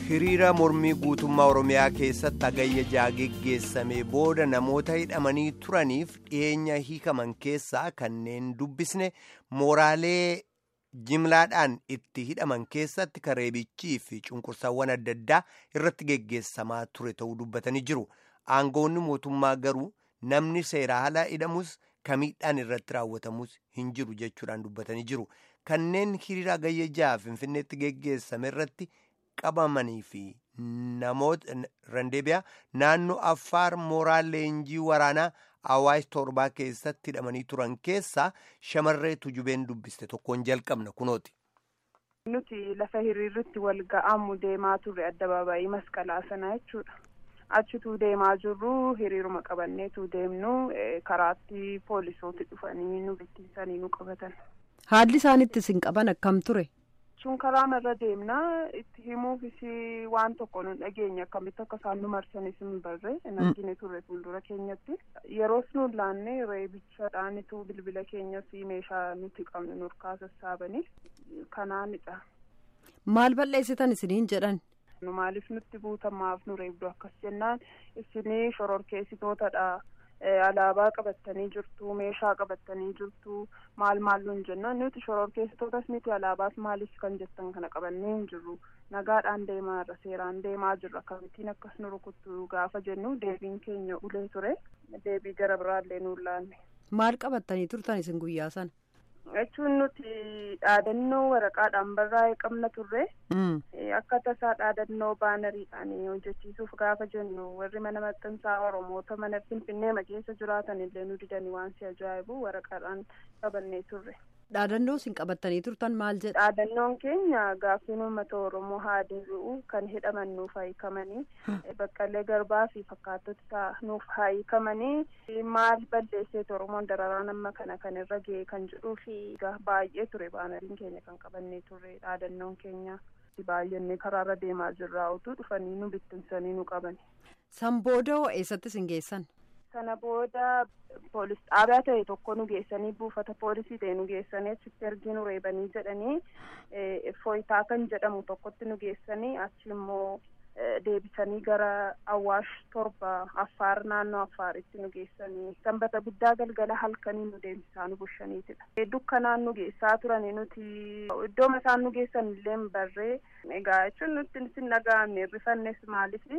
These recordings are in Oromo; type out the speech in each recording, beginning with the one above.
hiriira mormii guutummaa oromiyaa keessatti hagayya jaha geggeessamee booda namoota hidhamanii turaniif dhiyeenya hiikaman keessaa kanneen dubbisne mooraalee jimlaadhaan itti hidhaman keessatti kareebichii fi cunqursaawwan adda addaa irratti geggeessamaa ture ta'uu dubbatanii jiru aangoonni mootummaa garuu namni seera alaa hidhamus kamiidhaan irratti raawwatamus hin jiru jechuudhaan dubbatanii jiru kanneen hiriira hagayya jaha finfinneetti geggeessame irratti. qabamanii fi namoota randeebiyaa naannoo affaar mooraa leenjii waraanaa awaash torbaa keessatti hidhamanii turan keessaa shamarree tujubeen dubbiste tokkoon jalqabna kunooti. nuti lafa hiriirritti wal ga'amu deemaa turre addabaabaayii masqalaa sanaa jechuudha. achituu deemaa jirru hiriiruma qabanneetu deemnu karaatti poolisooti dhufanii nu bittinsanii nu qabatan. haalli isaanitti isin qaban akkam ture. sun karaa irra deemnaa itti himuufis waan tokko nun dhageenya akkamitti akka isaan nu marsanis hin barre hin argine turre fuuldura keenyatti yeroos nuun laanne reebichaadhaanitu bilbila keenyas meeshaa nuti qabnu nurkaa sassaabanii kanaanidha. maal balleessitan isiniin jedhan. nu maaliif nutti buutamaaf nu reebdu akkas jennaan isinii shororkeessitootadha. alaabaa qabattanii jirtu meeshaa qabattanii jirtu maal maal nuun jennaan nuti shororkeessitootas miti alaabaas maalis kan jettan kana qabannee hin jirru nagaadhaan deemaa irra seeraan deemaa jirra akkamittiin akkas nu rukuttu gaafa jennu deebiin keenya ulee ture deebii gara biraallee nuun laanne. maal qabattanii turtan isin guyyaa sana. jechuun nuti dhaadannoo waraqaadhaan barraa'ee qabna turre akka tasaa dhaadannoo baanariidhaan hojjechiisuuf gaafa jennu warri mana maxxansaa oromoota mana finfinnee keessa jiraatan illee nu didanii waan si ajaa'ibu waraqaadhaan qabannee turre. dhaadannoo isin qabattanii turtan maal jedha. dhaadannoon keenya gaaffiin uummata oromoo haa deebi'u kan hidhaman nuuf hiikamanii baqqalee garbaa fi fakkaattota nuuf hiikamanii maal balleesseet oromoon dararaan amma kana kan irra ga'e kan jedhuu fi baay'ee ture baanariin keenya kan qabannee turre dhaadannoon keenya baay'annee karaarra deemaa jirraa utuu dhufanii nu bittinsanii nu qabani. san booda eessatti isin geessan. sana booda poolis dhaabaa ta'e tokko nu geessanii buufata poolisii ta'e nu geessanii achitti ergii nu reebanii jedhanii fooyitaa kan jedhamu tokkotti nu geessanii achi immoo deebisanii gara awwaash torba affaar naannoo affaaritti nu geessanii sanbata guddaa galgala halkanii nu deemsisaa nu bushaniitidha dukkanaan nu geessaa turani nuti iddoo isaan nu geessan illee barree egaa jechuun nuti sin dhaga'amne rifannes maaliif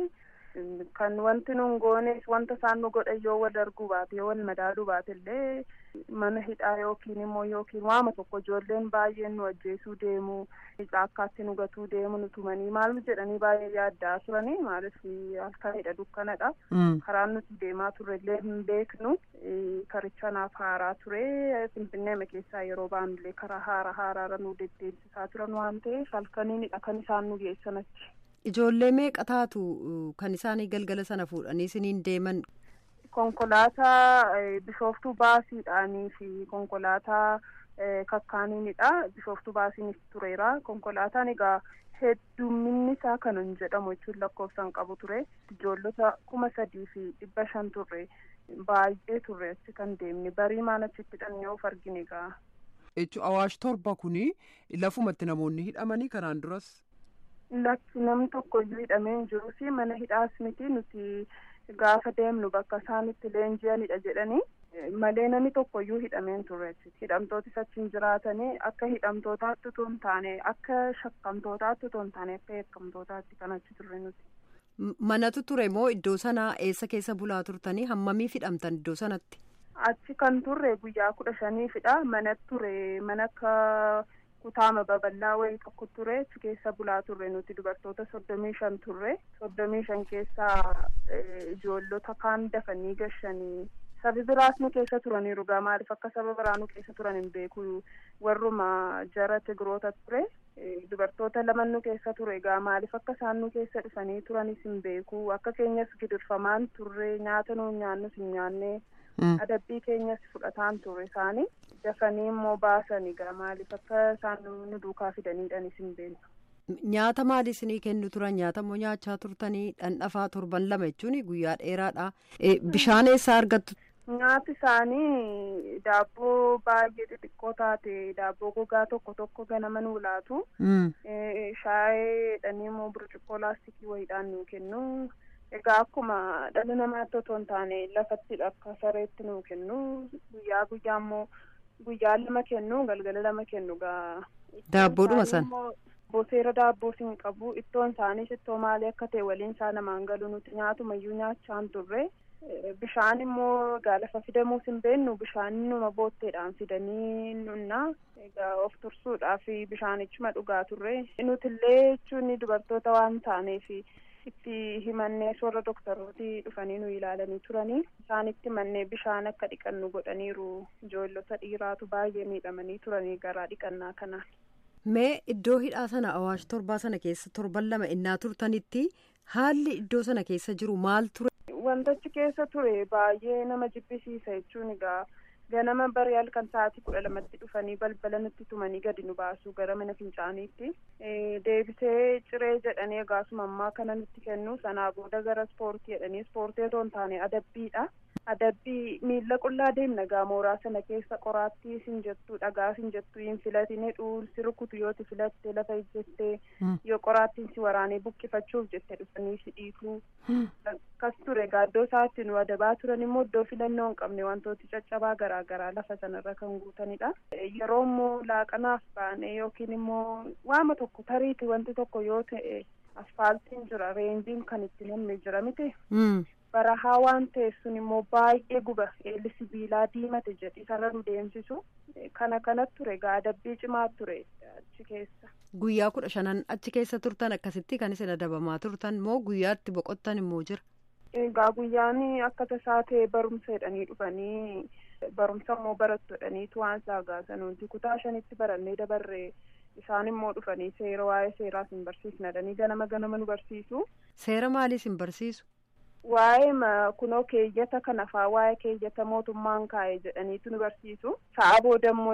kan wanti nun goones wanta isaan nu godhan yoo wal arguu baate yoo wal madaaluu baate illee mana hidhaa yookiin immoo yookiin waama tokko ijoolleen baay'een nu ajjeesuu deemu caakkaatti nu gatuu deemu nu tumanii maal jedhanii baay'ee yaaddaa turanii maaliif halkanidha dukkanadha karaan nuti deemaa turre illee hin beeknu karicha naaf haaraa ture finfinnee keessaa yeroo baanullee karaa haara haaraarra nu deddeebisaa turan waan ta'eef halkaniinidha kan isaan nu geessan achi. Ijoollee meeqa taatu kan isaanii galgala sana fuudhanii isiniin deeman. Konkolaataa bishooftuu baasiidhaanii fi konkolaataa kakkaaniinidha. Bishooftuu baasiinis tureera. Konkolaataan egaa heddumminni isaa kan hin jedhamu jechuun lakkoofsaan qabu ture. Ijoollota kuma sadii fi dhibba shan turre baay'ee turre achi kan deemne barii maan achitti hidhannee of argine egaa. Jechuun awaash torba kuni lafumatti namoonni hidhamanii kanaan duras. Lakki namni tokko iyyuu hidhamee hin jirus mana hidhaas miti nuti gaafa deemnu bakka isaanitti leenji'anidha jedhanii malee namni tokko iyyuu hidhamee hin turre hidhamtootis achi hin jiraatanii akka hidhamtootaatti otoo hin taane akka shakkamtootaatti otoo hin taane akka yakkamtootaatti kan achi turre nuti. Manatu ture moo iddoo sanaa eessa keessa bulaa turtanii hammamiif hidhamtan iddoo sanatti? Achi kan turre guyyaa kudha shaniifidha mana ture mana akka. kutaama babal'aa wayii tokko ture achi keessa bulaa turre nuti dubartoota soddomii shan turre soddomii shan keessaa ijoollota kaan dafanii gashanii sabi biraas nu keessa turaniiru gaa maaliif akka saba biraa nu keessa turan hin beeku warruma jara tigiroota ture dubartoota lama nu keessa ture gaa maaliif akka isaan nu keessa dhufanii turanis hin beeku akka keenyas gidirfamaan turre nyaata nuun nyaannus hin nyaanne adabbii keenyas fudhataan turre isaanii dafanii immoo baasanii gaa maaliif akka isaan nu duukaa fidaniidhanis hin beeknu. Nyaata maali isinii kennu turan nyaata immoo nyaachaa turtanii dhandhafaa torban lama jechuun guyyaa dheeraadha. Bishaan eessaa argattu? Nyaati isaanii daabboo baay'ee xixiqqoo taate daabboo gogaa tokko tokko ganama nuu laatu. Shaayee dhanii immoo burcuqqoo laastikii wayiidhaan nuu kennu. Egaa akkuma dhala namaatti otoo hin taane lafatti akka sareetti nuu kennu. Guyyaa guyyaa immoo guyyaa lama kennu galgala lama kennu gaa. Daabboodhuma sana. Boseera daabboo siin qabu ittoon isaaniis ittoo maalii akka ta'e waliin isaa namaan galu nuti nyaatumayyuu nyaachaa hin turre. Bishaan immoo gaalafa fidamuus hin beennu bishaan numa bootteedhaan fidanii nunna egaa of tursuudhaaf bishaanichuma dhugaa turre nutillee jechuun dubartoota waan taaneef itti himannee warra doktorooti dhufanii nu ilaalanii turanii isaanitti mannee bishaan akka dhiqannu godhaniiru ijoollota dhiiraatu baay'ee miidhamanii turanii garaa dhiqannaa kanaan. Mee iddoo hidhaa sana awaash torbaa sana keessa torban lama innaa turtanitti haalli iddoo sana keessa jiru maal ture? Wantichi keessa ture baay'ee nama jibbisiisa jechuun egaa ganama barii halkan sa'aatii kudha lamatti dhufanii balbala nutti tumanii gadi nu baasu gara mana fincaaniitti deebisee ciree jedhanii egaasuma ammaa kana nutti kennu sanaa booda gara ispoortii jedhanii ispoortii otoo hin taane adabbiidha. Adabbii miila qullaa deemna gaa mooraa sana keessa qoraattii sin jettu dhagaa sin jettu hin filatine dhuunsi rukutu yoo ti filatte lafa ijjettee yoo qoraattiin si waraanee buqqifachuuf jette dhufanii si dhiitu. Akkas ture gaa iddoo isaatti nu adabaa turan immoo iddoo filannoo hin qabne wantooti caccabaa garaa garaa lafa sanarra kan guutanidha. Yeroo immoo laaqanaaf baane yookiin immoo waama tokko tariiti wanti tokko yoo ta'e asfaaltiin jira reenjiin kan itti namni jira miti. barahaa waan ta'eef sun immoo baay'ee guba eelli sibiilaa diimate jedhi sarara nu deemsisu kana kanatti ture egaa adabbii cimaa ture achi keessa. Guyyaa kudha shanan achi keessa turtan akkasitti kan isin adabamaa turtan moo guyyaatti boqottan immoo jira? Egaa guyyaan akka tasaa ta'e barumsa jedhanii dhufanii barumsa immoo barattu jedhaniitu waan saagaasan nuti kutaa shanitti barannee dabarree isaan immoo dhufanii seera waa'ee seeraa sin barsiisna jedhanii ganama ganama nu barsiisu. Seera maalii sin barsiisu? Waa'ee kunoo keeyyata kan afaa waa'ee keeyyata mootummaan kaa'e jedhaniitu nu barsiisu. Sa'a booda immoo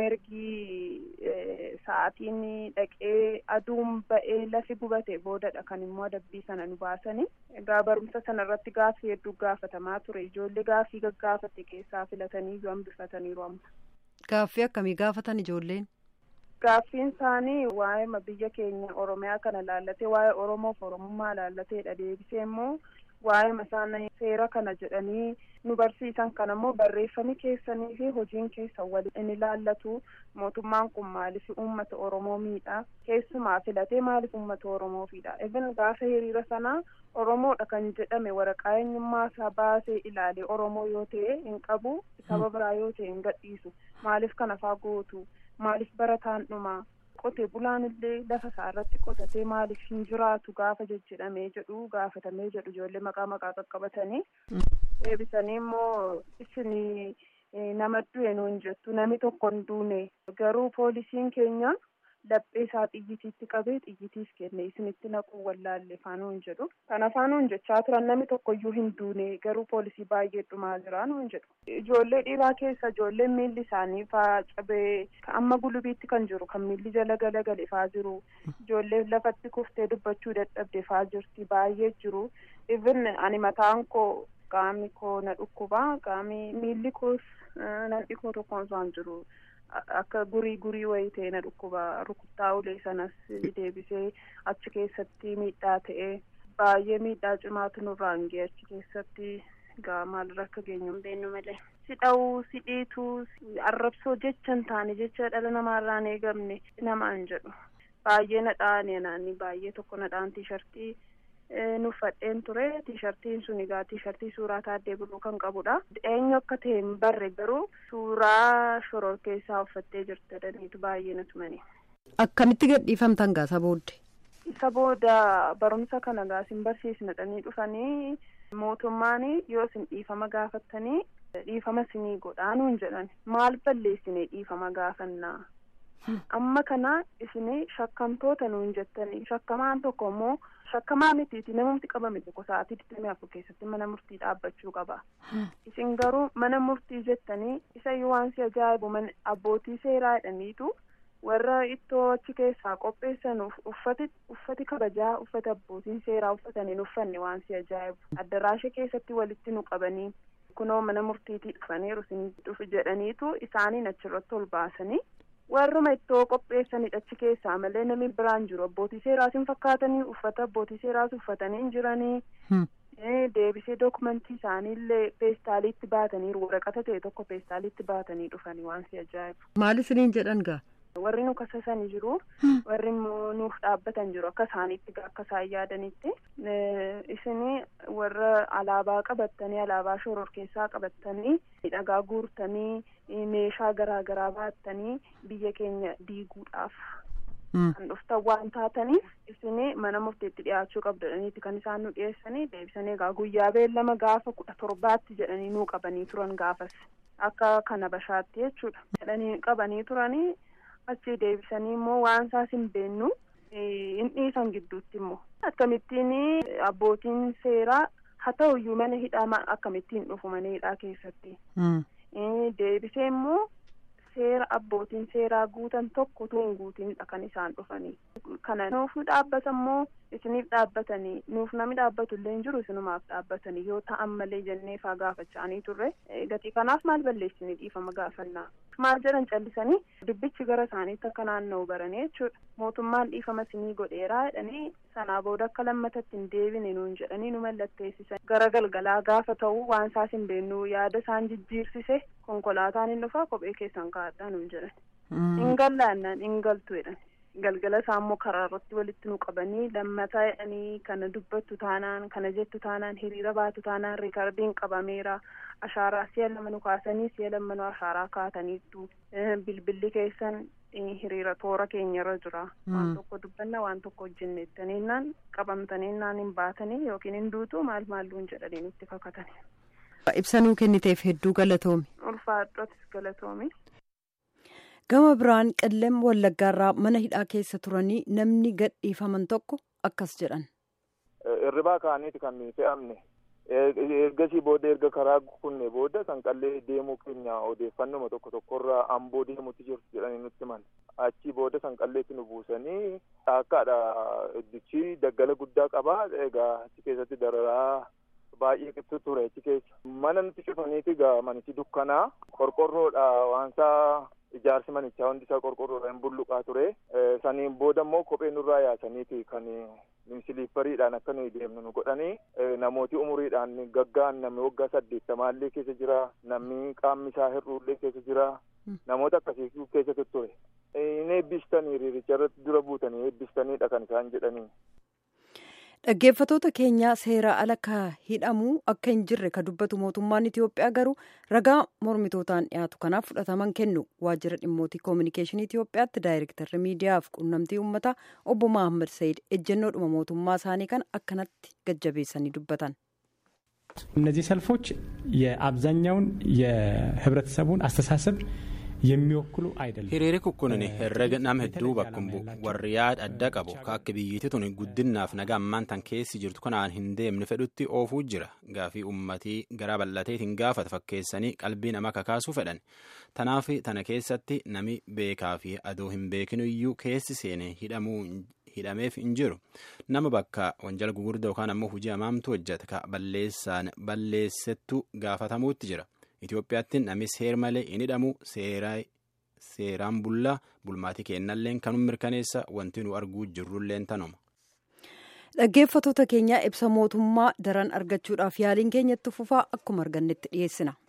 ergi sa'aatiin dhaqee aduun ba'ee lafi gubate boodadha kan immoo adabbii sana nu baasani. Egaa barumsa sana irratti gaaffii hedduu gaafatamaa ture. Ijoollee gaaffii gaggaafate keessaa filatanii yoo hambifataniiru amma. Gaaffii akkamii gaafatan ijoolleen? Gaaffiin isaanii waa'ee biyya keenya Oromiyaa kana laallatee waa'ee Oromoof Oromummaa laallateedha. Deebisee immoo waa'ee masaana seera kana jedhanii nu barsiisan kana immoo barreeffamni keessanii fi hojiin keessan waliin ilaallatu mootummaan kun maaliif uummata oromoo miidha keessumaa filatee maaliif uummata oromoo fiidha even gaafa hiriira sanaa oromoodha kan jedhame waraqaa eenyummaa isaa baasee ilaalee oromoo yoo ta'e hin qabu saba biraa yoo ta'e hin gadhiisu maaliif kana faa gootu maaliif barataan dhumaa qotee bulaan illee lafa isaa irratti qotatee maaliif hin jiraatu gaafa jejjedhamee jedhu gaafatamee jedhu ijoollee maqaa maqaa qaqqabatanii deebisanii immoo isin nama du'e nuun jettu namni tokko hin duune garuu poolisiin keenya laphee isaa xiyyitiitti qabee xiyyitiis kenne isinitti naquu wallaalle faanuun jedhu kana faanuun jechaa turan namni tokkoyyuu hin duune garuu poolisii baay'ee dhumaa jira nuun jedhu ijoollee dhiiraa keessa ijoolleen miilli isaanii faa cabee amma gulubiitti kan jiru kan miilli jala galagale faa jiru ijoollee lafatti kuftee dubbachuu dadhabde faa jirti baay'ee jiru even ani mataan koo qaamni koo na dhukkubaa qaamni miilli koos namni koo tokkoon isaan jiru. akka gurii gurii wayii ta'e na dhukkuba rukuttaa ulee sanas deebisee achi keessatti miidhaa ta'e baay'ee miidhaa cimaatu nurraan ga'e achi keessatti gaa maalirra akka geenyu hin beeknu malee. si dha'uu si dhiituu arrabsoo jecha hin taane jecha dhala namaarraan eegamne namaan jedhu baay'ee nadhaan naanni baay'ee tokko nadhaan tiishartii nuffadheen ture tiishartiin sun egaa tiishartii suuraa taaddee buluu kan qabudha eenyu akka ta'e hin barre garuu suuraa shoror keessaa uffattee jirti jedhaniitu baay'ee na tumani. Akkamitti gadhiifamtan gaasa booddee? Isa booda barumsa kana gaa isin barsiisna dhanii dhufanii mootummaan yoo isin dhiifama gaafattanii dhiifama isinii godhaa nuun jedhan maal balleessine dhiifama gaafannaa. Amma kana isin shakkamtoota nuun jettanii shakkamaan tokko immoo shakkamaa mitiiti namumti qabame tokko sa'aatii digdamii afur keessatti mana murtii dhaabbachuu qaba. Isin garuu mana murtii jettanii isa yoo waan si ajaa'ibu abbootii seeraa jedhaniitu warra ittoo achi keessaa qopheessan uffati uffati kabajaa uffata abbootiin seeraa uffatanii uffanne waan si ajaa'ibu addaraasha keessatti walitti nu qabanii kunoo mana murtiitii dhufaniiru isin dhufu jedhaniitu isaaniin achirratti ol baasanii warruma ittoo qopheessanidha achi keessaa malee namni biraan jiru abbootii seeraas hin fakkaatanii uffata abbootii seeraas uffatanii hin jiranii deebisee dookumentii isaaniillee peestaaliitti baataniiru waraqata ta'e tokko peestaaliitti baatanii dhufanii waan si ajaa'ibu. Maal isiniin jedhan gaa? Warri nu kasasanii jiru warri immoo nuuf dhaabbatan jiru akka isaaniitti akka isaan yaadanitti isinii warra alaabaa qabattanii alaabaa shoror keessaa qabattanii dhagaa guurtanii meeshaa garaa garaa baattanii biyya keenya diiguudhaaf kan dhuftan waan taataniif isinii mana murtiitti dhiyaachuu qabdaniiti kan isaan nu dhiyeessanii deebisanii egaa guyyaa beellama gaafa kudha torbaatti jedhanii nuu qabanii turan gaafas akka kana bashaatti jechuudha jedhanii qabanii turanii. achi deebisanii immoo waan isaas hin beennu hin dhiisan gidduutti immoo akkamittiin abbootiin seeraa haa ta'uyyuu mana hidhaa akkamittiin dhufu mana hidhaa keessatti deebisee immoo seera abbootiin seeraa guutan tokko utuu hin guutinidha kan isaan dhufanii kana nuuf nu dhaabbata immoo isiniif dhaabbatanii nuuf namni dhaabbatu illee hin jiru isinumaaf dhaabbatanii yoo ta'an malee jennee faa gaafachaanii turre gatii kanaaf maal balleessinii dhiifama gaafannaa maal jedhan callisanii dubbichi gara isaaniitti akka naanna'u baranii jechuudha mootummaan dhiifama isinii godheeraa jedhanii sanaa booda akka lammatatti hin deebine nuun jedhanii nu mallatteessisan gara galgalaa gaafa ta'u waan isaas hin beennuu yaada isaan jijjiirsise konkolaataan hin dhufaa kophee keessan kaa'adhaa nuun jedhan hin gallaannaan hin galtu jedhan galgala isaa immoo karaa irratti walitti nu qabanii lammataa jedhanii kana dubbattu taanaan kana jettu taanaan hiriira baatu taanaan riikardiin qabameera ashaaraa si'a lama nu kaasanii si'a lama nu ashaaraa kaataniittu bilbilli keessan hiriira toora keenyarra jira waan tokko dubbanna waan tokko hojjennettaniinnaan qabamtaniinnaan hin baatanii yookiin hin duutu maal maalluun jedhanii nutti kakatani. ibsanuu kenniteef hedduu galatoomi. ulfaadhotis galatoomi. gama biraan qellem wallaggaarraa mana hidhaa keessa turanii namni gadhiifaman tokko akkas jedhan. Irribaa kaaniiti kan fe'amne ergasii booda erga karaa kunne booda sanqallee deemuu keenya odeeffannoma tokko tokkorraa amboo deemutti jirtu jedhanii nutti himan achii booda sanqalleetti nu buusanii dhaakkaadha iddichi daggala guddaa qabaa egaa achi keessatti dararaa baay'ee qixxu ture achi keessa mana nutti cufaniiti egaa manichi dukkanaa qorqorroodha waansaa ijaarsi manichaa hundi isaa qorqorroodhaan bulluqaa ture saniin booda immoo kophee nurraa yaasaniiti kan siliippariidhaan akka nuyi deemnu nu godhanii namooti umuriidhaan gaggaan namni waggaa saddeettamaallee keessa jira namni qaamni isaa hir'uullee keessa jira namoota akkasii keessatti ture hin eebbistanii riiricha irratti dura buutanii eebbistaniidha kan isaan jedhanii. dhaggeeffatoota keenyaa seeraa ala ka hidhamuu akka hin jirre ka dubbatu mootummaan itiyoophiyaa garuu ragaa mormitootaan dhiyaatu kanaaf fudhataman kennu waajjira dhimmootii koominikeeshinii itiyoophiyaatti daayirektarri miidiyaaf quunnamtii uummataa obbo mahammad sayid ejjennoodhuma mootummaa isaanii kan akkanatti gajjabeessanii dubbatan. እነዚህ ሰልፎች የአብዛኛውን የህብረተሰቡን አስተሳሰብ የሚወክሉ አይደለም። hiriirri kun herrega nama hedduu bakkum bu'u warri yaada adda qabu ka akka biyyiitti tun guddinnaaf nagaa ammaan tan keessi jirtu kanaan hin deemne fedhutti oofuu jira gaafii ummatii garaa bal'ateetiin gaafata fakkeessanii qalbii nama kakaasuu fedhan tanaaf tana keessatti nami beekaa fi adoo hin beekinu iyyuu keessi seene hidhamuu hidhameef hin jiru nama bakka wanjala gugurdaa yookaan ammoo hojii hamaamtu hojjeta ka balleessaan balleessettu gaafatamuutti jira. Itoophiyaatti namni seer malee hin hidhamu seeraan bullaa bulmaatii kennalleen kanuma mirkaneessa wanti nu arguu jirrulleen tanuma. Dhaggeeffatoota keenyaa ibsa mootummaa daran argachuudhaaf yaaliin keenyatti fufaa akkuma argannetti dhiyeessina.